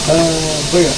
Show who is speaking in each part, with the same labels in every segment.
Speaker 1: baya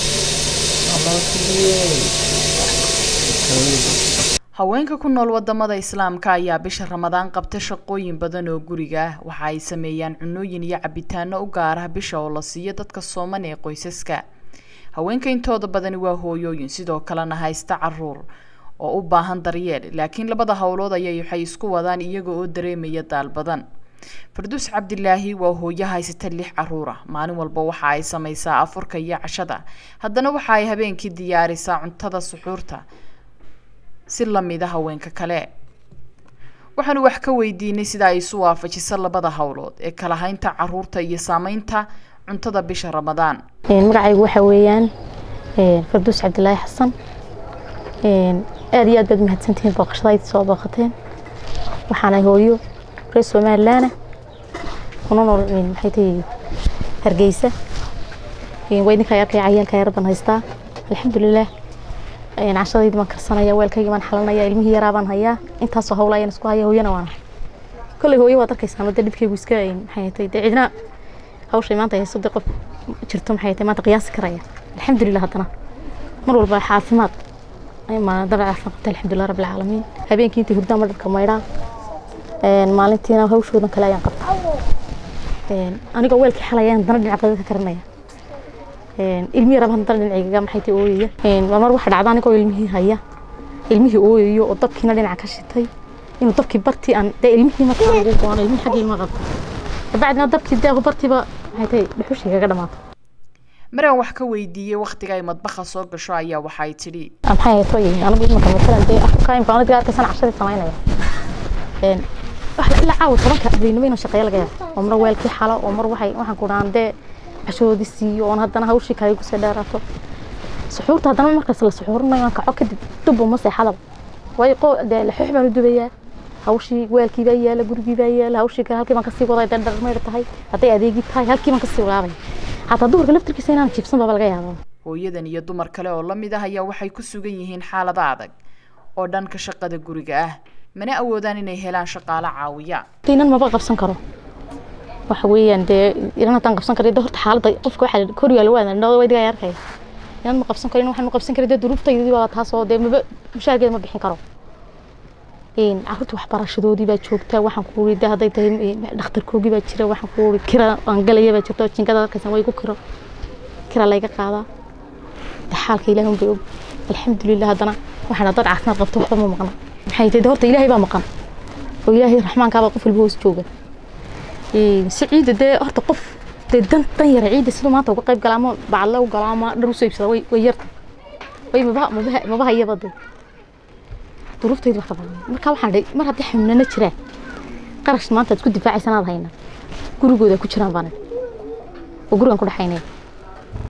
Speaker 2: haweenka ku nool wadamada islaamka ayaa bisha ramadaan qabta shaqooyin badan oo guriga ah waxa ay sameeyaan cunooyin iyo cabitaano u gaar ah bisha oo la siiyo dadka sooman ee qoysaska haweenka intooda badani waa hooyooyin sidoo kalena haysta caruur oo u baahan daryeel laakiin labada howlood ayay waxay isku wadaan iyaga oo dareemaya daal badan farduus cabdilaahi waa hooyo haysata lix caruur ah maalin walba waxa ay samaysaa afurka iyo cashada haddana waxa ay habeenkii diyaarisaa cuntada suxuurta si lamida haweenka kale waxaanu wax ka weydiinay sida ay isu waafajiso labada howlood ee kala haynta caruurta iyo saameynta cuntada bisha ramadaan
Speaker 3: magacaygu waxa weeyaan farduus cabdilaahi xasan aada iyo aad baad mahadsantihiin booqashadayd soo booqateen waxaana hooyo reer somalilaana kuna nool maxay tahay hargeysa waa idinka arkaya cayaalka yar baan haystaa alxamdulilah cashadaydi baan karsanaya weelkaygi baan xalanaya ilmihii yaraa baan hayaa intaasoo hawla ayaan isku haya hooyana waan ahay kolley hooyo waad arkaysaa mada dhibkaygu iska maxay tahay dee cidna hawshay maanta hayso dee qof jirto maxay tahay maanta qiyaasi karaya alxamdulilah haddana mar walba caafimaad dabac caafimaad qabta alxamdulilah rabbil caalamiin habeenkii intii hurdaan ma dharka maydhaa maalintiina hawshoodan kale ayaan qabta anigoo weelkii xalaya haddana dhinac qadad ka karinaya ilmihii raba haddana dhinacaygaga maxay tahay ooyaya mar waxa dhacda anigoo ilmihii haya ilmihii ooyayo oo dabkiina dhinaca ka shitay inuu dabkii bartii aan dee ilmihii markaa ugu goono ilmihii xaggii ilma qabta kabacdina dabkii dee bartiiba maxay tahay dhuxushii kaga dhamaato
Speaker 2: maraan wax ka weydiiyey waktiga ay madbaha soo gasho ayaa waxay tidhi
Speaker 3: maxay hayto anigu imanka matalan dee afka imka anadiga arkaysan cashadii samaynaya ilaa caawa tobanka habeenimo inaan shaqeeyo laga yaabo oo mar weelkii xalo oo mar waxay waxaan ku dhahan dee cashadoodii siiyo oon haddana hawshii kale igu sii dheeraato suxuurta haddana markaas la suxuurinayo aan kaco kadib dubbo ma seexadaba waayo qoo dee laxoox baan u dubayaa hawshii weelkii baa yaala gurigii baa yaala hawshii kale halkii baan kasii waday dee dharmayr tahay hadday adeegi tahay halkii baan kasii wadaabay hataa dumarka laftirkiisa inaan jiibsan baaba laga yaabaa
Speaker 2: hooyadan iyo dumar kale oo lamid ah ayaa waxay ku sugan yihiin xaalada adag oo dhanka shaqada guriga ah mana awoodaan inay helaan shaqaale caawiya
Speaker 3: inan maba qabsan karo waxa weeyaan dee inan haddaan qabsan karo dee horta xaaladda qofka waxaa koriyaa lagu aadan dhawada waydigaa arkaya inan ma qabsan karo inan waxaan qabsan karay dee duruuftaydii baa taas oo dee maba mushaargeeda ma bixin karo carruurta waxbarashadoodii baa joogtaa waxaan ku uri dee hadday tahay dhakhtarkoogii baa jira waxaan ku uri kira aan galaya baa jirta jinkada arkaysan way ku kiro kira layga qaadaa dee xaalka ilaahi unbay og alxamdulilah haddana waxaan dad caafimaad qabto waxba ma maqna maxay tahay horta ilaahay baa maqan oo ilaahay raxmaankaabaa qof walba hoos jooga si ciida dee horta qof dee dan dan yara ciida siduu maanta uga qayb galaa ama bacadle u galaa ama dhar usoo iibsada way way yarta way maba maba maba hayaba dee duruuftaydu wax ka badan marka waxaan dhahay mar haddii xamnana jiraan qarash maanta aad ku difaacaysan aad hayna gurigooda ku jiraan baan oo gurigan ku dhexaynaya